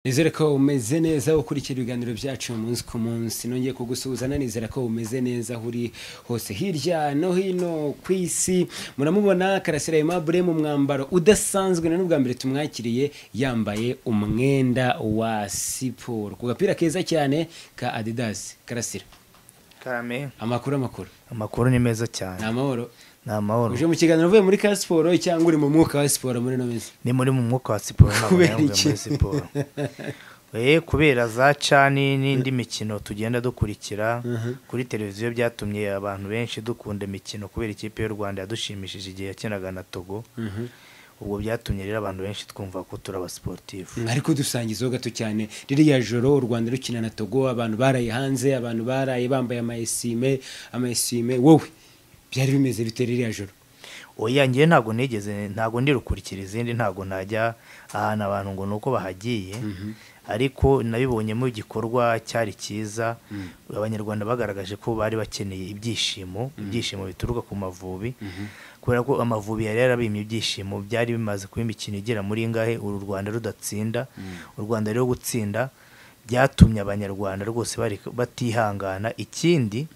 nizere ko umeze neza ukurikira ibiganiro byacu umunsi ku munsi nongeye kugusuhuzana nizere ko umeze neza aho uri hose hirya no hino ku isi muramubona karasira aimable mu mwambaro udasanzwe ni n'ubwa mbere tumwakiriye yambaye umwenda wa siporo ku gapira keza cyane ka adidas karasira karame amakuru amakuru amakuru ni meza ni cyane amahoro ni amahoro uje mu kiganiro uvuye muri ka siporo cyangwa uri mu mwuka wa siporo muri ino minsi ni muri mu mwuka wa siporo ntabwo Kubera nari mvuye iki? muri siporo Eh, kubera za cani n'indi mikino tugenda dukurikira kuri televiziyo byatumye abantu benshi dukunda imikino kubera ikipe y'u rwanda yadushimishije igihe yakinaga na togo ubwo byatumye rero abantu benshi twumva ko turi abasiporutifu mwari kudusangizaho gato cyane ririya joro u rwanda rukina na togo abantu baraye hanze abantu baraye bambaye amayesime amayesime wowe byari bimeze bite ririya joro oya njye ntabwo nigeze ntabwo ndirukurikira izindi ntabwo najya ahantu abantu ngo ni uko bahagiye ariko nabibonyemo igikorwa cyari cyiza abanyarwanda bagaragaje ko bari bakeneye ibyishimo ibyishimo bituruka ku mavubi kubera ko amavubi yari yarabimye ibyishimo byari bimaze kuba imikino igera muri ingahe uru rwanda rudatsinda u rwanda rero gutsinda byatumye abanyarwanda rwose bari- batihangana ikindi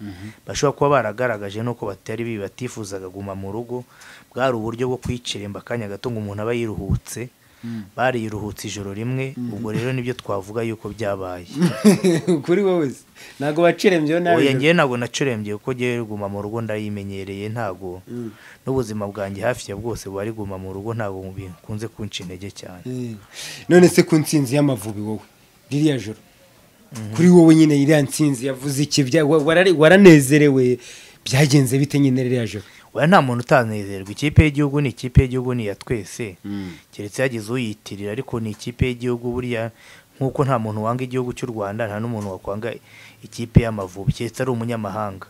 bashobora kuba baragaragaje nuko batari bibi batifuzaga guma mu rugo bwari uburyo bwo kwiciremba akanya gato ngo umuntu aba yiruhutse bariyiruhutse ijoro rimwe ubwo rero nibyo twavuga yuko byabaye kuri wowe se ntabwo wacirembyeho nabi oya ngewe ntabwo nacurembye kuko ngewe guma mu rugo ndayimenyereye ntabwo n'ubuzima bwanjye hafi ya bwose buba ari guma mu rugo ntabwo bikunze kunca intege cyane Eh, none se ku nsinzi y'amavubi wowe ririya joro kuri wowe nyine iriya nsinzi yavuze iki Bya- wa- warari- waranezerewe byagenze bite nyine ririya joro oya nta muntu utanezerwa ikipe y'igihugu ni ikipe y'igihugu ni iya twese keretse yagize uyitirira ariko ni ikipe y'igihugu buriya nk'uko nta muntu wanga igihugu cy'u rwanda nta n'umuntu wakwanga ikipe y'amavubi keretse ari umunyamahanga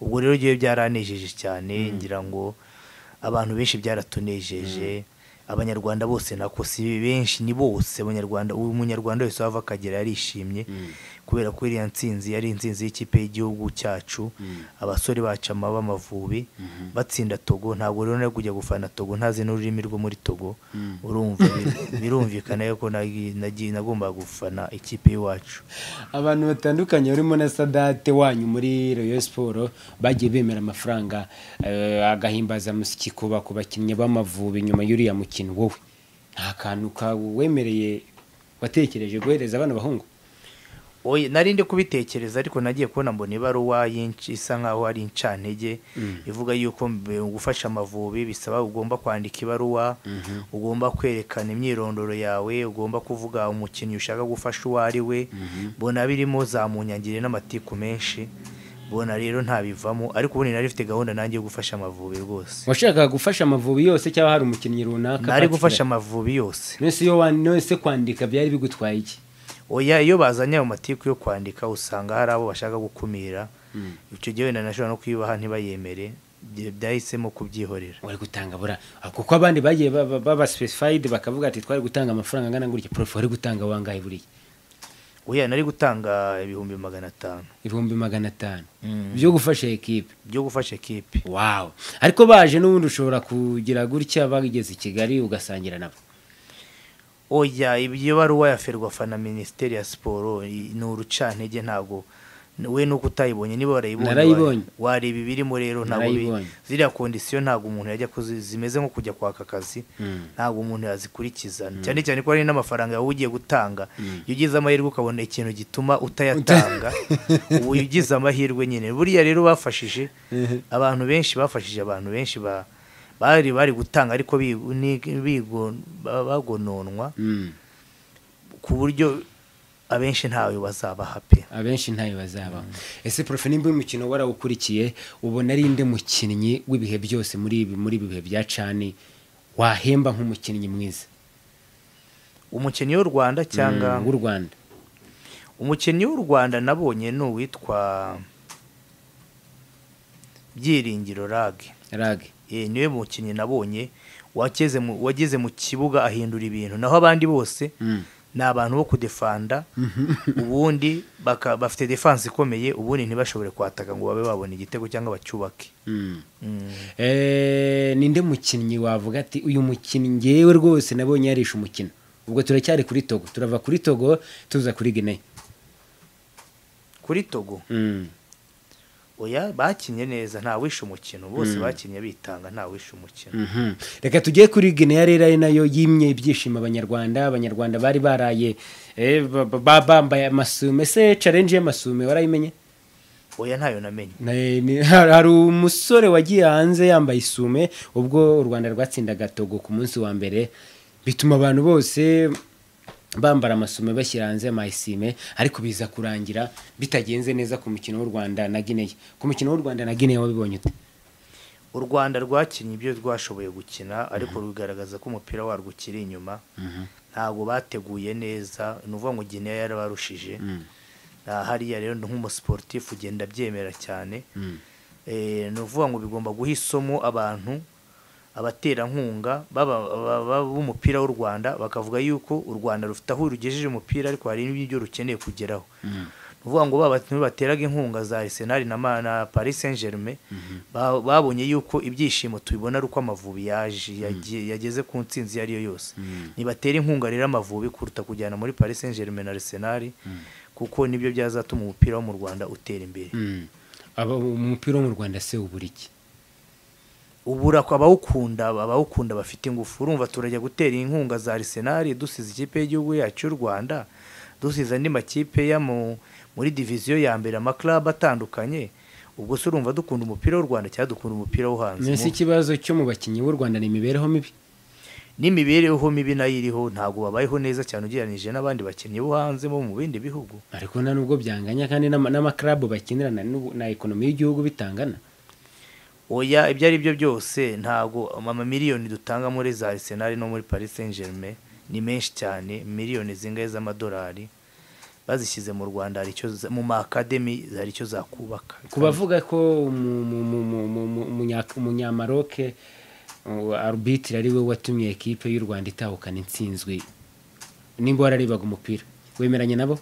ubwo rero ngewe byaranejeje cyane ngira ngo abantu benshi byaratunejeje abanyarwanda bose nako si benshi ni bose abanyarwanda uyu munyarwanda wese wava akagera yarishimye kubera ko iriya nsinzi yari insinzi y'ikipe y'igihugu cyacu abasore bacu amaba amavubi batsinda togo ntabwo rero nari kujya gufana togo ntazi n'ururimi rwo muri togo urumva bi- birumvikana yuko nagi- nagi- nagombaga gufana ikipe y'iwacu abantu batandukanye barimo na sadate wanyu muri royo siporo bagiye bemera amafaranga eh, agahimbazamusyi ku ba- ku bakinnyi b'amavubi nyuma y'uriya mukino wowe nta kantu kawemereye watekereje guhereza abana bahungu Oya, nari ndi kubitekereza ariko nagiye kubona mbona ibaruwa y'inc- isa nkaho ari incantege ivuga yuko mbe- gufasha amavubi bisaba ugomba kwandika ibaruwa ugomba kwerekana imyirondoro yawe ugomba kuvuga umukinnyi ushaka gufasha uwo ari we mbona birimo za munyangire n'amatiku menshi mbona rero ntabivamo ariko ubundi nari mfite gahunda nanjye yo gufasha amavubi rwose washakaga gufasha amavubi yose cyangwa hari umukinnyi runaka nari gufasha particular? amavubi yose nonese iyo wan- nonese kwandika byari bigutwaye iki oya iyo bazanye ayo matiku yo kwandika usanga hari abo bashaka gukumira icyo gihe wenda nashobora no kuyubaha ntibayemere Bya- byahisemo kubyihorera wari gutanga bura kuko abandi bagiye baba- baba specified bakavuga ati twari gutanga amafaranga angana gutya prof wari gutanga wangahe buriya oya nari gutanga ibihumbi magana atanu ibihumbi magana atanu Mm. byo gufasha ekipe byo gufasha ekipe wawu ariko baje n'ubundi ushobora kugira gutya bageze i kigali ugasangira nabo oya ibyo baruwa ya ferwafa na minisiteri ya siporo i- ni urucantege ntabwo N- we nuko utayibonye niba warayibonye Narayibonye. wa- wareba ibirimo rero ntabwo bi- Narayibonye. ziriya kondisiyo ntabwo umuntu yajya kuzi zimeze nko kujya kwaka akazi ntabwo umuntu yazikurikiza cyane cyane ko hari n'amafaranga wowe ugiye gutanga iyo ugize amahirwe ukabona ikintu gituma utayatanga ubu ugize amahirwe nyine buriya rero bafashije abantu benshi bafashije abantu benshi ba bari bari gutanga ariko bi- ni- bigo- ba- bagononwa ku buryo abenshi ntawe bazabaha pe abenshi ntayo bazaba ese prof nimba uyu mukino warawukurikiye ubona ari nde mukinnyi w'ibihe byose muri ibi muri ibi bihe bya cani wahemba nk'umukinnyi mwiza umukinnyi w'u rwanda cyangwa Mm, w'u rwanda umukinnyi w'u rwanda nabonye ni uwitwa byiringiro rage rage Eh, niwe mukinnyi nabonye wakeze mu- wageze mu kibuga ahindura ibintu naho abandi bose ni abantu bo kudefanda ubundi baka- bafite defanse ikomeye ubundi ntibashobore kwataka ngo babe babona igitego cyangwa bacyubake Mm. Mm. Eh, ni nde mukinnyi wavuga ati uyu mukinnyi ngewe rwose nabonye yarisha umukino ubwo turacyari kuri togo turava kuri togo tuza kuri guinea kuri togo Mm. oya bakinnye neza ntawishe umukino bose bakinnye bitanga ntawishe umukino Mhm. reka tujye kuri guinea rero ari nayo yimye ibyishimo abanyarwanda abanyarwanda bari baraye eh, ba- ba- ba- bambaye amasume se challenge y'amasume warayimenye oya ntayo namenye Ne- ni- hari hari umusore wagiye hanze yambaye isume ubwo u rwanda rwatsindaga togo ku munsi wa mbere bituma abantu bose bambara amasume bashyira hanze amayisime ariko biza kurangira bitagenze neza ku mukino w'u rwanda na guinea ku mukino w'u rwanda na guinea wabibonye ute u rwanda rwakinnye ibyo rwashoboye gukina ariko rugaragaza ko umupira warwo ukiri inyuma ntabwo bateguye neza ni ukuvuga ngo gineya yarabarushije Aha hariya rero nk'umusiporutifu ugenda abyemera cyane Eh, ni ukuvuga ngo bigomba guha isomo abantu abaterankunga baba- baba- baba b'umupira w'u rwanda bakavuga yuko u rwanda rufite aho rugejeje umupira ariko hari n'ibyo rukeneye kugeraho ni ukuvuga ngo ba bakinnyi bateraga inkunga za arisenali na Ma- na paris saint germain ba- babonye yuko ibyishimo tubibona ari uko amavubi yaje yagiye- yageze ku nsinzi iyo ari yo yose nibatera inkunga rero amavubi kuruta kujyana muri paris saint germain na arisenali kuko nibyo byazatuma umupira wo mu rwanda utera imbere Mm. Aba- umupira wo mu rwanda se ubura iki ubura ku abawukunda abawukunda bafite ingufu urumva turajya gutera inkunga za arisenali dusize ikipe y'igihugu yacu y'u rwanda dusize andi makipe ya mu- muri diviziyo ya mbere amaklabu atandukanye ubwo se urumva dukunda umupira w'u rwanda cyangwa dukunda umupira wo hanze mbese Mu- ikibazo cyo mu bakinnyi b'u rwanda ni imibereho mibi n'imibereho mibi nayo iriho ntabwo babayeho neza cyane ugereranyije n'abandi bakinnyi bo hanze bo mu bindi bihugu ariko nta nubwo byanganya kandi n'ama- n'amakarabu bakinirana n'ubu- na ekonomi y'igihugu bitangana oya ibyo ari byo byose ntabwo amamiliyoni dutanga muri za arisenali no muri paris saint germain ni menshi cyane miliyoni zingahe z'amadolari bazishyize mu rwanda hari icyo za- mu maakademi hari icyo zakubaka ku bavuga ko umu- mu- mu- mu- mu- mu- umunya- umunyamaroke uh, arbitire ari we watumye ekipe y'u rwanda itahukana intsinzwi nimba wararebaga umupira wemeranya nabo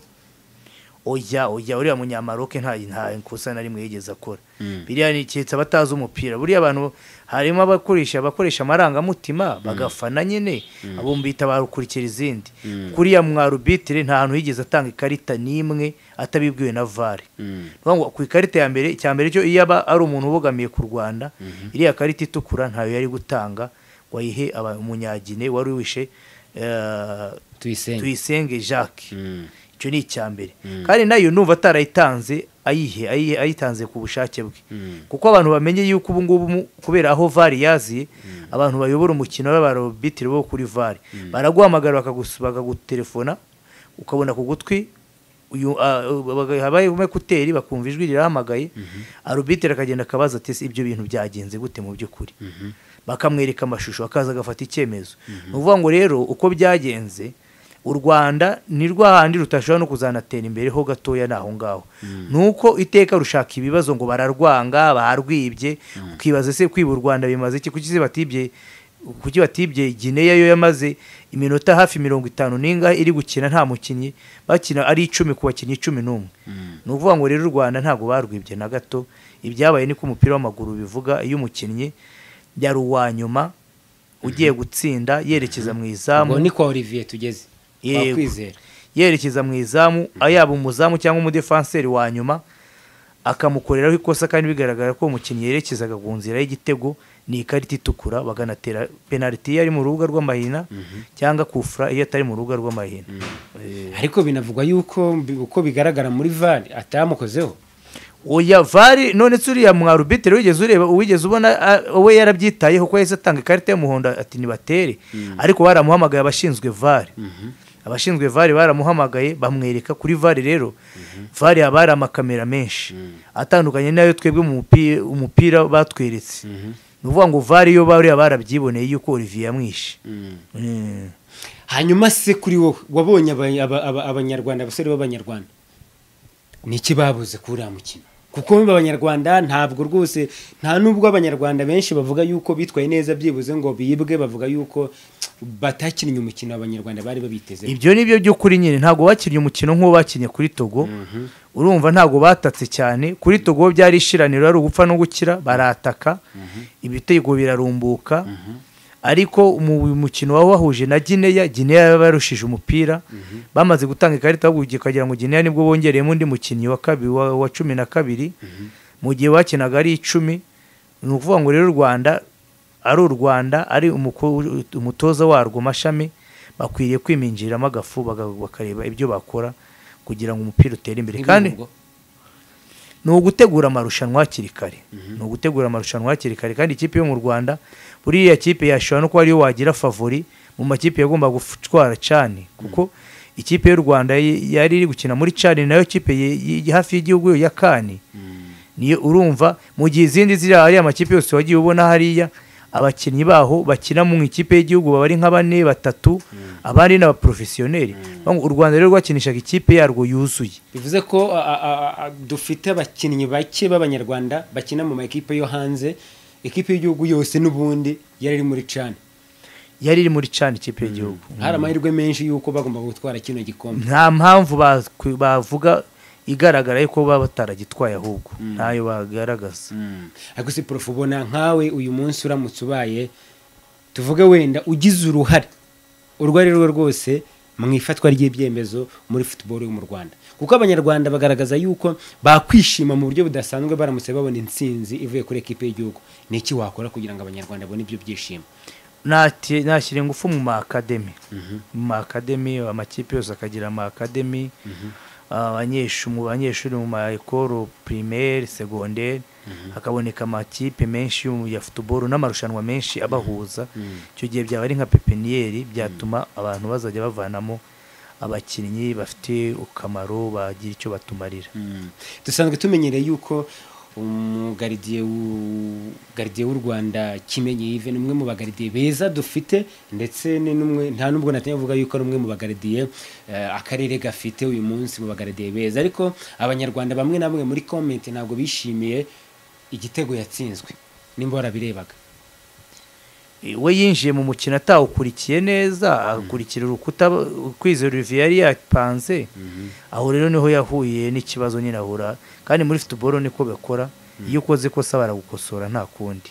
oya oya uriya munyamaroke nta nta ikosa na rimwe yigeze akora biriya ni keretse abatazi umupira buriya abantu harimo abakoresha abakoresha amarangamutima bagafana nyine abo mbita barukurikira izindi kuriya mwarubitire nta hantu yigeze atanga ikarita n'imwe atabibwiwe na vare Nukuvuga ngo ku ikarita ya mbere cya mbere cyo iyo aba ari umuntu ubogamiye ku rwanda iriya karita itukura ntayo yari gutanga ngo ayihe aba- umunyagine wari wishe eh, tuyisenge tuyisenge jacques Mm. icyo ni icya mbere kandi nayo numva atarayitanze ayihe ayihe- ayitanze ku bushake bwe kuko abantu bamenye yuko ubu ngubu mu- kubera aho vare yaziye abantu bayobora umukino b'abarobitire bo kuri vare baraguhamagara bakagus- bakagutelefona ukabona ku gutwi uyu- ah, baga- habayemo ekuteri bakumva ijwi rirahamagaye arubitire akagenda akabaza ati "Ese ibyo bintu byagenze gute mu by'ukuri bakamwereka amashusho akaza agafata icyemezo ni ukuvuga ngo rero uko byagenze u rwanda ni rwa handi rutashobora no kuzanatera imbere ho gatoya ni aho ngaho ni uko iteka rushaka ibibazo ngo bararwanga barwibye ukibaza se kwiba u rwanda bimaze iki kuki se batibye kuki batibye gineya yo yamaze iminota hafi mirongo itanu n'ingahe iri gukina nta mukinnyi bakina ari icumi ku bakinnyi cumi n'umwe ni ukuvuga ngo rero u rwanda ntabwo barwibye na gato ibyabaye ni ko umupira w'amaguru bivuga iyo umukinnyi yari uwa nyuma ugiye gutsinda yerekeza mu ngo izamu ni kwa olivier tugeze Yego. wakwizera yerekeza mu izamu yaba umuzamu cyangwa umudefanseri wa nyuma akamukoreraho ikosa kandi bigaragara ko umukinnyi yerekezaga ku nzira y'igitego ni ikarita itukura baganatera penaliti iyo ari mu rubuga rw'amahina cyangwa kufura iyo atari mu rubuga rw'amahina Eh, ariko binavugwa yuko bi- uko bigaragara muri vare atamukozeho oya vari none se uriya mwarubitire wigeze ureba wigeze ubona ah, we yarabyitayeho ko yahise atanga ikarita y'umuhondo ati nibatere ariko baramuhamagaye abashinzwe vari abashinzwe vari baramuhamagaye bamwereka kuri vari rero vari haba hari amakamera menshi atandukanye n'ayo twebwe mu mupi- umupira batweretse ni ukuvuga ngo vari yo bariya barabyiboneye yuko olivier yamwishe Mm. hanyuma se kuri wowe wabonye aba- aba- aba- abanyarwanda abasore b'abanyarwanda ni iki babuze kuri uriya mukino kuko bimba abanyarwanda ntabwo rwose nta nubwo abanyarwanda benshi bavuga yuko bitwaye neza byibuze ngo bibwe bavuga yuko batakinnye umukino abanyarwanda bari babiteze ibyo ni byo by'ukuri nyine ntabwo bakinnye umukino nk'uwo bakinnye kuri togo urumva ntabwo batatse cyane kuri togo byari ishiraniro ari ugupfa no gukira barataka ibitego birarumbuka ariko mu mukino waba wahuje na gineya gineya yabarushije umupira bamaze gutanga ikarita ahubwo ukagira ngo gineya nibwo bongereyemo undi mukinnyi wa kabiri wa wa cumi na kabiri mu gihe bakinaga ari icumi ni ukuvuga ngo rero u rwanda ari u rwanda ari umuko- umutoza warwo mashami bakwiriye kwiminjiriramo agafu baga- bakareba ibyo bakora kugira ngo umupira utere imbere kandi ubwo? ni ugutegura amarushanwa hakiri kare ni ugutegura amarushanwa hakiri kare kandi ikipe yo mu rwanda buriya kipe yashobora no kuba ariyo wagira favori mu makipe yagomba gutwara cyane kuko ikipe y'u rwanda y- yari iri gukina muri cani nayo kipe ye- ye- hafi y'igihugu yo ya kani niyo urumva mu gihe izindi ziri hariya amakipe yose wagiye ubona hariya abakinnyi baho bakina mu ikipe y'igihugu baba ari nka bane batatu abandi ni abaporofesiyoneri u rwanda rero rwakinishaga ikipe yarwo yuzuye bivuze ko a- a- a- a- dufite abakinnyi bake b'abanyarwanda bakina mu makipe yo hanze ikipe y'igihugu yose n'ubundi yari iri muri cana yari iri muri cani ikipe y'igihugu hari amahirwe menshi y'uko bagomba gutwara kino gikombe nta mpamvu bakwi- bavuga igaragara yuko baba bataragitwaye ahubwo ntayo bagaragaza ariko si prof ubona nkawe uyu munsi uramutse ubaye tuvuge wenda ugize uruhare urwo ari rwo rwose mu ifatwa ry'ibyemezo muri football yo mu rwanda kuko abanyarwanda bagaragaza yuko bakwishima mu buryo budasanzwe baramutse babona intsinzi ivuye kuri ekipe y'igihugu ni iki wakora kugira ngo abanyarwanda babone ibyo byishimo Nati- nashyira ingufu mu makademi mu makademi amakipe yose akagira amakademi abanyeshu- mu banyeshuri mu maekoro primaire segonderi hakaboneka amakipe menshi yo mu- ya futuboro n'amarushanwa menshi abahuza icyo gihe byaba ari nka pepiniyeri byatuma abantu bazajya bavanamo abakinnyi bafite akamaro bagira icyo batumarira dusanzwe tumenyereye yuko umugaridiye w'u- garidiye w'u rwanda kimenyi yive ni umwe mu bagaridiye beza dufite ndetse ni n'umwe nta n'ubwo natinya kuvuga yuko ari umwe mu bagaridiye eh, akarere gafite uyu munsi mu bagaridiye beza ariko abanyarwanda bamwe na bamwe muri komenti ntabwo bishimiye igitego yatsinzwe nimba warabirebaga we yinjiye mu mukino atawukurikiye neza akurikira urukuta ukwizera olivier yari yapanze aho rero niho yahuye n'ikibazo nyine ahura kandi muri futuboro niko bakora iyo ukoze ikosa baragukosora nta kundi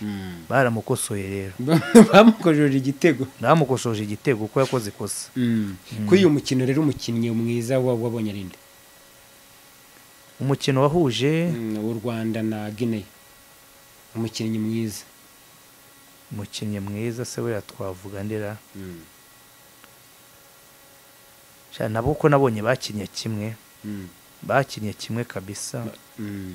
baramukosoye rero bamukojeje igitego bamukosoje igitego kuko yakoze ikosa kuri uyu mukino rero umukinnyi mwiza wa- wabonye ari nde umukino wahuje Mm, w'u rwanda na guinea umukinnyi mwiza umukinnyi mwiza se we twavuga ndera Mm, Sha, nabo ko nabonye bakinnye kimwe mm, bakinnye kimwe kabisa mm.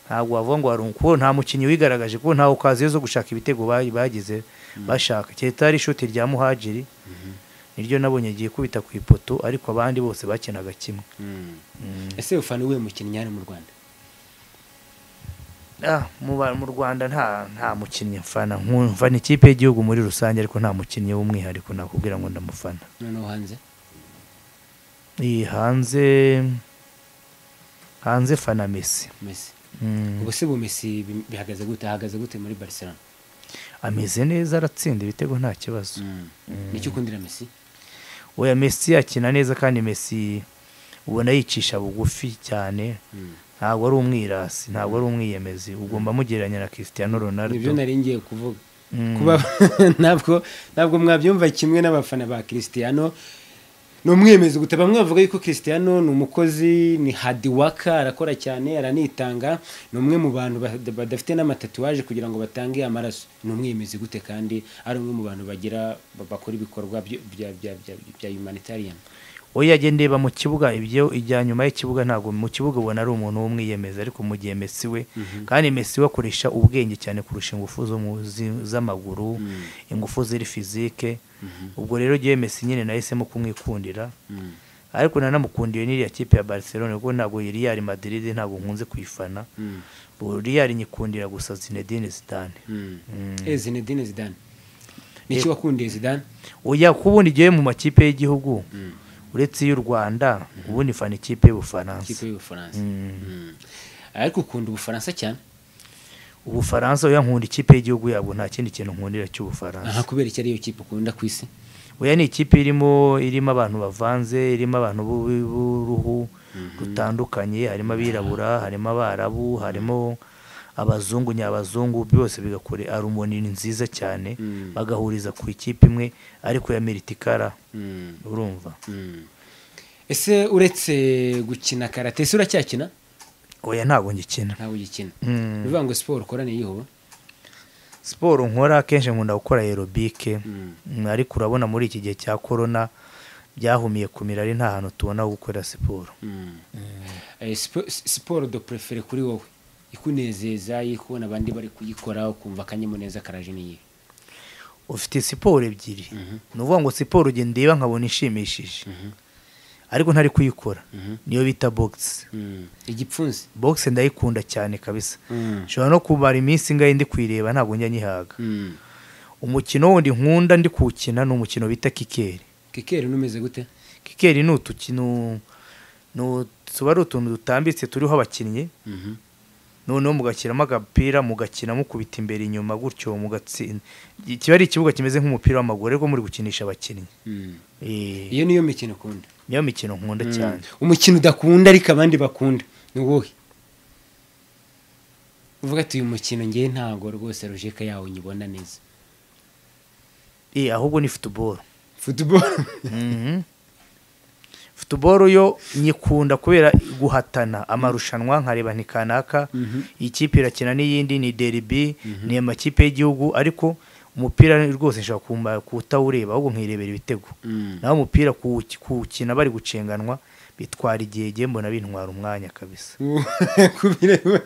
ntabwo wavuga ngo hari uko nta mukinnyi wigaragaje kuko ntawe kaziyo zo gushaka ibitego ba- bagize bashaka keretse hari ishoti rya muhajiri niryo nabonye agiye kubita ku ipoto ariko abandi bose bakinaga kimwe Mm. Mm. ese ufana uwuhe mukinnyi hano mu rwanda Ah, mu ba- mu rwanda nta nta mukinnyi mfana Nku- mfana ikipe y'igihugu muri rusange ariko nta mukinnyi w'umwihariko nakubwira ngo ndamufana noneho hanze iyi hanze hanze fana mesi mesi Mm. ubwo se ubu mesi bi- bihagaze gute ahagaze gute muri barcelona ameze neza aratsinda ibitego nta kibazo nicyo ukundira mesi oya Messi akina neza kandi Messi ubona yicisha bugufi cyane ntabwo ari umwirasi ntabwo ari umwiyemezi ugomba mugereranya na Cristiano nibyo Ronaldo nari ngiye kuvuga Mm. kuba ntabwo ntabwo mwabyumva kimwe n'abafana ba christiano ni umwemezi guta bamwe bavuga yuko christiano ni umukozi ni hadiwaka arakora cyane aranitanga ni umwe mu bantu ba- badafite n'amatatuwaje kugira ngo batange amaraso ni umwemezi gute kandi ari umwe mu bantu bagira ba- bakora ibikorwa byo- bya bya bya- bya humanitarian oya jye ndeba mu kibuga ibyo ijya nyuma y'ikibuga ntabwo mu kibuga ubona ari umuntu w'umwiyemezi ariko mu gihe Messi we kandi Messi we akoresha ubwenge cyane kurusha ingufu zo mu- zi- z'amaguru ingufu ziri fizike ubwo rero jyewe Messi nyine nahisemo kumwikundira ariko nanamukundiye n'iriya kipe ya Barcelona kuko ntabwo Real Madrid ntabwo nkunze kuyifana ubu Real nyikundira gusa Zinedine Zidane Eh, zinedine zidane niki wakundiye zidane oya kuko ubundi igiye mu makipe y'igihugu uretse iy'u Rwanda ubundi fana ikipe ikipe y'Ubufaransa y'ubufaransa Mm. Mm. ariko ukunda ubufaransa cyane Ubufaransa oya nkunda ikipe y'igihugu yabwo nta kindi kintu nkundira aha cy'Ubufaransa kubera iki ariyo kipe ukunda ku isi oya ni ikipe irimo irimo abantu bavanze irimo abantu b'u- b'uruhu rutandukanye harimo abirabura harimo abarabu harimo abazungu nyabazungu byose bigakore arumoni ni nziza cyane bagahuriza ku ikipe imwe ariko ya meritikara urumva ese uretse gukina karate ese uracyakina oya ntabwo ngikina ntabwo ugikina Mm. ni ukuvuga ngo siporo ukorane yihuba siporo nkora akenshi nkunda gukora aerobike Mm, ariko urabona muri iki gihe cya korona byahumiye ku mirari nta hantu tubona ho gukorera siporo Mm. Eh, sipo- si- siporo do prefere kuri wowe ikunezeza iyi kubona abandi bari kuyikora ukumva akanyamuneza karaje n'iyi ufite siporo ebyiri ni ukuvuga ngo siporo ugenda ndeba nkabona ishimishije ariko ntari kuyikora niyo bita bogisi igipfunsi bogisi ndayikunda cyane kabisa Mm. nshobora no kumara iminsi ingahe ndi kuyireba ntabwo njya nyihaga Mm. umukino wundi nkunda ndi kuwukina ni umukino bita kikeri kikeri numeze gute kikeri ni utukino ni u- tuba ari utuntu dutambitse turiho abakinnyi Mhm. noneho mugashyiramo agapira mugakina mukubita imbere inyuma gutyo mugatsinda Iki- kiba ari ikibuga kimeze nk'umupira w'amaguru ariko muri gukinisha abakinnyi Mm. Eh, iyo niyo mikino ukunda niyo mikino nkunda cyane umukino udakunda ariko abandi bakunda ni uwuhe uvuga ati uyu mukino ngewe ntabwo rwose rojeka yawo nyibona neza Eh, ahubwo ni futuboro futuboro Mhm. futuboro yo nyikunda kubera guhatana amarushanwa nkareba ni kanaka iyi kipe irakina n'iyindi ni deribi ni amakipe y'igihugu ariko umupira rwose nshobora kumva kuwutawureba ahubwo nkirebera ibitego naho umupira kuwuki- kuwukina bari gucenganwa bitwara igihe gihe mbona bintwara umwanya kabisa kubireba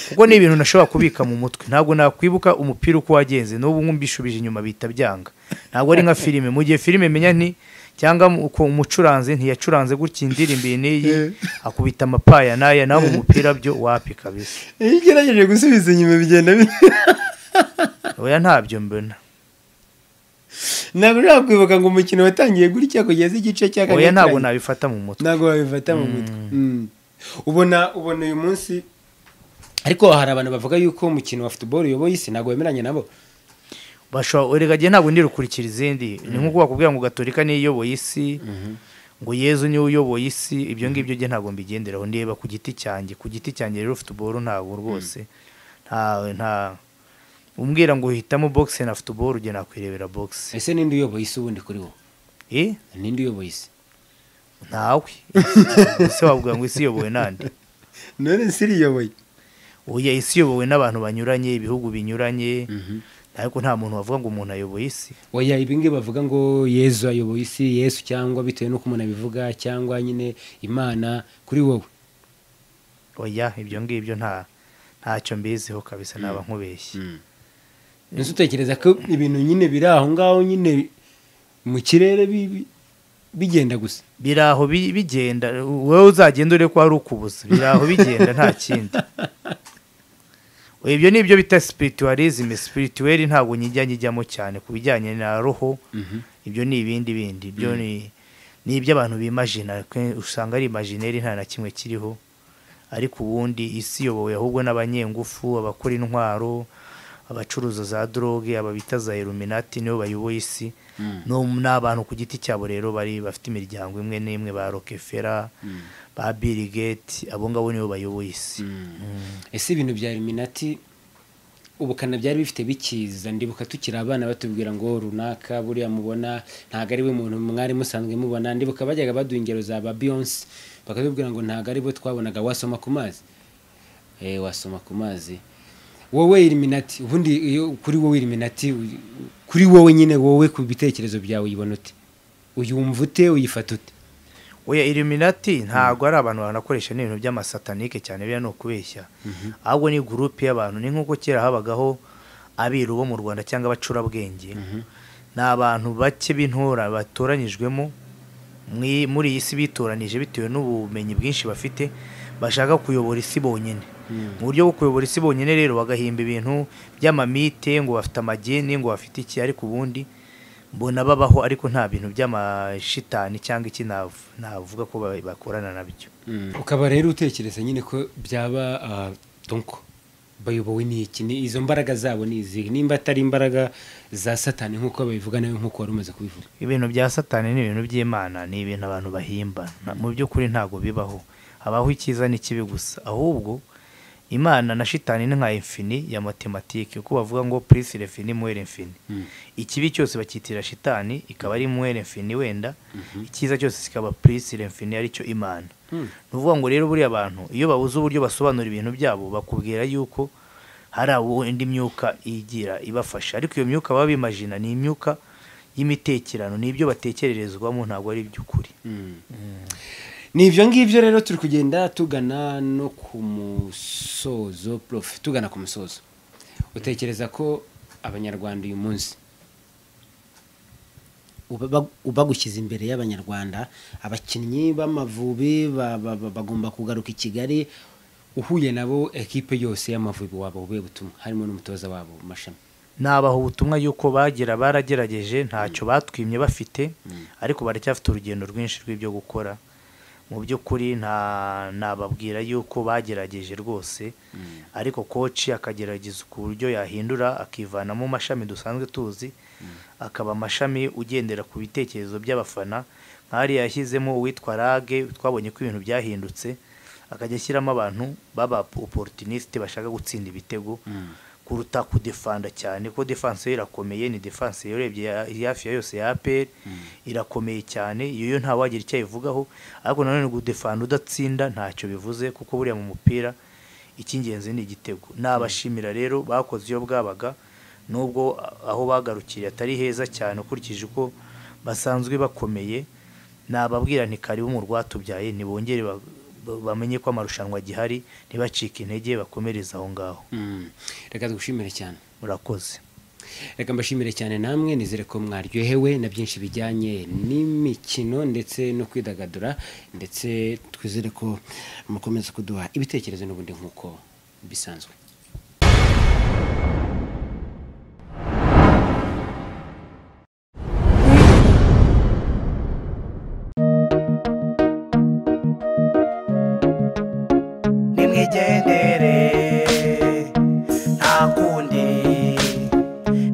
kuko ni ibintu nashobora kubika mu mutwe ntabwo nakwibuka umupira uko wagenze n'ubu nkumbishubije inyuma bihita byanga ntabwo ari nka filime mu gihe filime menya nti cyangwa mu- uko umucuranzi ntiyacuranze gutya indirimbo iyi n'iyi akubita amapaya n'aya naho mu mupira byo wapi kabisa iyo ugerageje gusubiza inyuma bigenda bi- oya ntabyo mbona ntabwo ushobora kwibuka ngo umukino watangiye gutya kugeza igice cya kabiri oya ntabwo kirangiye. nabifata mu mutwe ntabwo babifata mu mutwe Mm. ubona ubona uyu munsi ariko hari abantu bavuga yuko umukino wa futuboro uyoboye isi ntabwo wemeranya nabo bashobora erega ntabwo ndi rukurikira izindi ni nk'uko bakubwira ngo gatolika niyo iyoboye isi ngo yezu niwe uyoboye isi ibyo ngibyo jye ntabwo mbigenderaho ndeba ku giti cyanjye ku giti cyanjye rero futuboro ntabwo rwose nta nta umbwira ngo uhitamo bogisi na futuboro ujye nakwirebera bogisi ese ninde uyoboye isi ubundi kuri wowe eh ninde uyoboye isi ntawe ese wavuga ngo isi iyobowe n'andi none isi iriyoboye oya isi iyobowe n'abantu banyuranye ibihugu binyuranye ariko nta muntu wavuga ngo umuntu ayoboye isi oya ibingibi bavuga ngo yezu ayoboye isi yesu cyangwa bitewe n'uko umuntu abivuga cyangwa nyine imana kuri wowe oya ibyo ngibyo nta ntacyo mbiziho kabisa naba nkubeshye nzi utekereza ko ibintu nyine biri aho ngaho nyine mu kirere bi- bi- bigenda gusa biri aho bi- bigenda wowe uzagenda urebe ko hari ukubuza biri aho bigenda nta kindi ibyo ni ibyo bita spiritualism spirituel ntabwo njya njyamo cyane ku bijyanye na roho ibyo ni ibindi bindi ibyo ni ni iby'abantu bimajina ke- usanga ari imagineri nta na kimwe kiriho ariko ubundi isi iyobowe ahubwo n'abanyengufu abakora intwaro abacuruza za droge aba bita za iluminati nibo bayoboye isi no ni abantu ku giti cyabo rero bari bafite imiryango imwe n'imwe ba rokefera ba bill gates abo ngabo nibo bayoboye isi ese ibintu bya eliminati ubukana byari bifite bikiza ndibuka tukiri abana batubwira ngo runaka buriya mubona ntabwo ari we muntu mwari musanzwe mubona ndibuka bajyaga baduha ingero za ba beyonce bakatubwira ngo ntabwo ari bo twabonaga wasoma ku mazi eh wasoma ku mazi wowe eliminati ubundi iyo kuri wowe eliminati kuri wowe nyine wowe ku bitekerezo byawe uyibona ute uyumva ute uyifata ute oya iluminati ntabwo ari abantu banakoresha n'ibintu by'amasatanike cyane biriya ni ukubeshya ahubwo ni gurupe y'abantu ni nk'uko kera habagaho abiru bo mu rwanda cyangwa abacurabwenge ni abantu bake b'intora batoranyijwemo mwi- muri iyi si bitoranije bitewe n'ubumenyi bwinshi bafite bashaka kuyobora isi bonyine mu buryo bwo kuyobora isi bonyine rero bagahimba ibintu by'amamite ngo bafite amageni ngo bafite iki ariko ubundi mbona babaho ariko nta bintu by'amashitani cyangwa iki nav- navuga ko ba- bakorana nabyo ukaba rero utekereza nyine ko byaba ah, donko bayobowe n'iki ni izo mbaraga zabo ni izihe nimba atari imbaraga za satani nk'uko babivuga nawe nk'uko wari umaze kubivuga ibintu bya satani ni ibintu by'imana ni ibintu abantu bahimba Na- mu by'ukuri ntago bibaho habaho icyiza n'ikibi gusa ahubwo imana na shitani ni nka infini ya matematike kuko bavuga ngo plus l'infini muhere infini ikibi cyose bakitira shitani ikaba ari muhere infini wenda icyiza cyose kikaba plus l'infini aricyo imana ni ukuvuga ngo rero buriya abantu iyo babuze uburyo basobanura ibintu byabo bakubwira yuko hari indi myuka igira ibafasha ariko iyo myuka baba bimajina ni imyuka y'imitekerano ni ibyo batekererezwamo ntabwo ari iby'ukuri ni ibyo ngibyo rero turi kugenda tugana no ku musozo prof tugana ku musozo utekereza ko abanyarwanda uyu munsi ubagushyize imbere y'abanyarwanda abakinnyi b'amavubi ba- ba- ba- bagomba kugaruka i kigali uhuye nabo ekipe yose y'amavubi waba ubuye butumwa harimo n'umutoza wabo mashami nabaha ubutumwa yuko bagira baragerageje ntacyo batwimye bafite ariko baracyafite urugendo rwinshi rw'ibyo gukora mu by'ukuri nta nababwira yuko bagerageje rwose ariko koci akagerageza ku buryo yahindura akivana mu mashami dusanzwe tuzi akaba amashami ugendera ku bitekerezo by'abafana nk'ahari yashyizemo uwitwa rage twabonye ko ibintu byahindutse akajya ashyiramo abantu baba opportuniste bashaka gutsinda ibitego kuruta kudefanda cyane kuko defanse ye irakomeye ni defanse yarebye ya- ya hafi ya yose ya APR irakomeye cyane iyo yo nta wagira icyo ayivugaho ariko nanone gudefanda udatsinda ntacyo bivuze kuko buriya mu mupira icy'ingenzi ni igitego nabashimira rero bakoze iyo bwabaga nubwo a- aho bagarukiriye atari heza cyane ukurikije uko basanzwe bakomeye nababwira nti karibu mu rwatubyaye ntibongere ba- ba- bamenye ko amarushanwa agihari ntibacike intege bakomereze aho ngaho reka dushimire cyane murakoze reka mbashimire cyane namwe nizere ko mwaryohewe na byinshi bijyanye n'imikino ndetse no kwidagadura ndetse twizere ko mukomeza kuduha ibitekerezo n'ubundi nk'uko bisanzwe nimwigendere nta kundi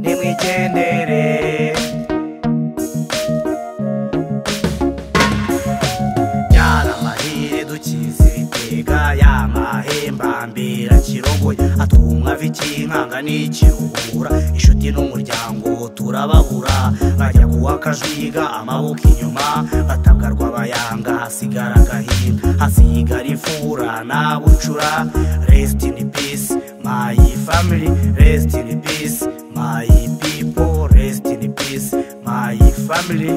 nimwigendere yaramahire dukizitega yamahembambira kirogoye atumwa vikinkanga n'ikiruhura inshuti n'umuryango turababura bajya kuwa kajuyiga amaboko inyuma batabwarwa bayanga hasigara agahinda hasigara imfura nabucura rest in peace my family rest in peace my people rest in peace my family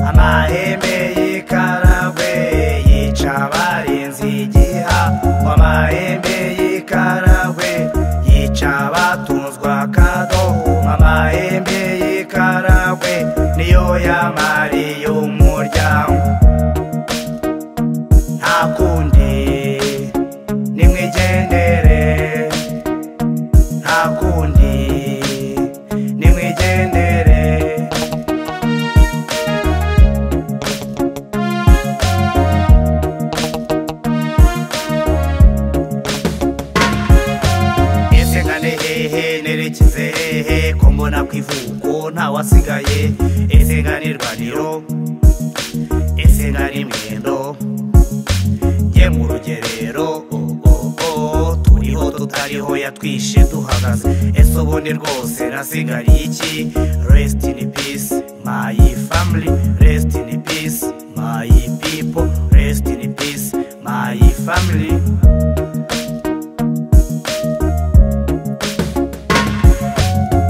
amahembe y'ikaragwe yica abarinzi igiha ngo amahembe y'ikaragwe yica abatunzwa kadoho amahembe y'ikaragwe niyo yamariye umuryango nta kundi nimwigendere nta kundi nimwigendere ese ngane hehe nerekeze hehe ko mbona ku ivuko ntawasigaye ese ngane irwaniro ese ngane imwendo njye mu rugerero oh, oh, oh, turiho tutariho yatwishe duhagaze ese ubundi rwose nasigariye iki rest in peace my family rest in peace my people rest in peace my family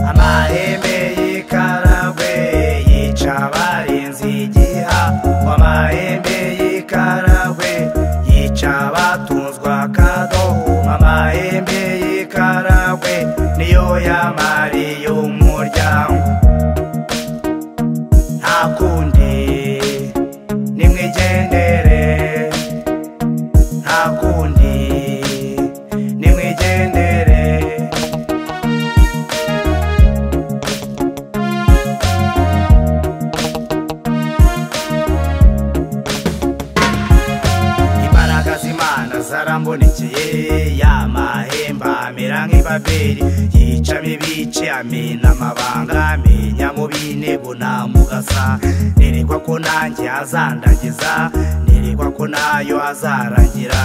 amahembe y'ikaragwe yica abarinzi igiha ngo amahembe y'ikaragwe yica abatunzwa kadoho amahembe y'ikaragwe niyo yamariye umuryango nta kundi nimwigendere nta kundi nimwigendere imbaraga z'imana zarambonekeye ya mahemba amera nk'ibaberi yicamo ibice amena amabanga amenya mu bine intego namugasa nirirwa ko nanjye azandagiza nirirwa ko nayo azarangira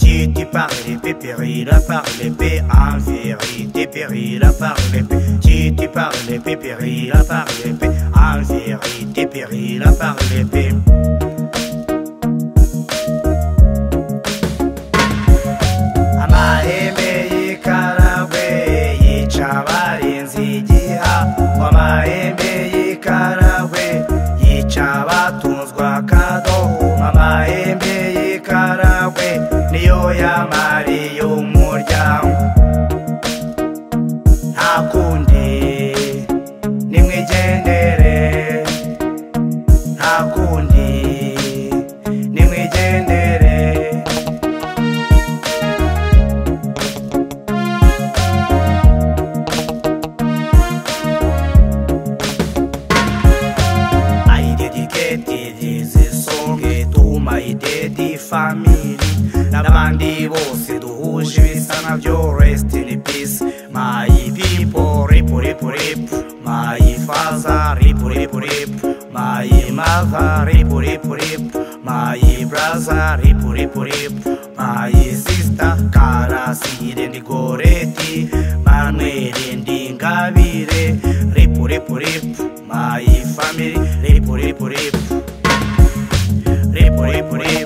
kiti parle pe perira parle pe en vérité perira parle pe kiti parle pe perira parle pe en vérité perira parle pe amahembe y'ikaragwe yica abarinzi igiha ngo amahembe y'ikaragwe yica abatunzwe akadoho amahembe y'ikaragwe niyo yamariye umuryango nta kundi nimwigendere nta kundi nimwigendere I dedicated this song to my daddy family n'abandi bose duhuje ibisa nabyo rest in peace my people rip rip rip my father rip rip rip my mother rip rip rip my brother rip rip rip my sister karasire ndigoreti manwere ndingabire rip rip rip my family rip rip rip rip rip rip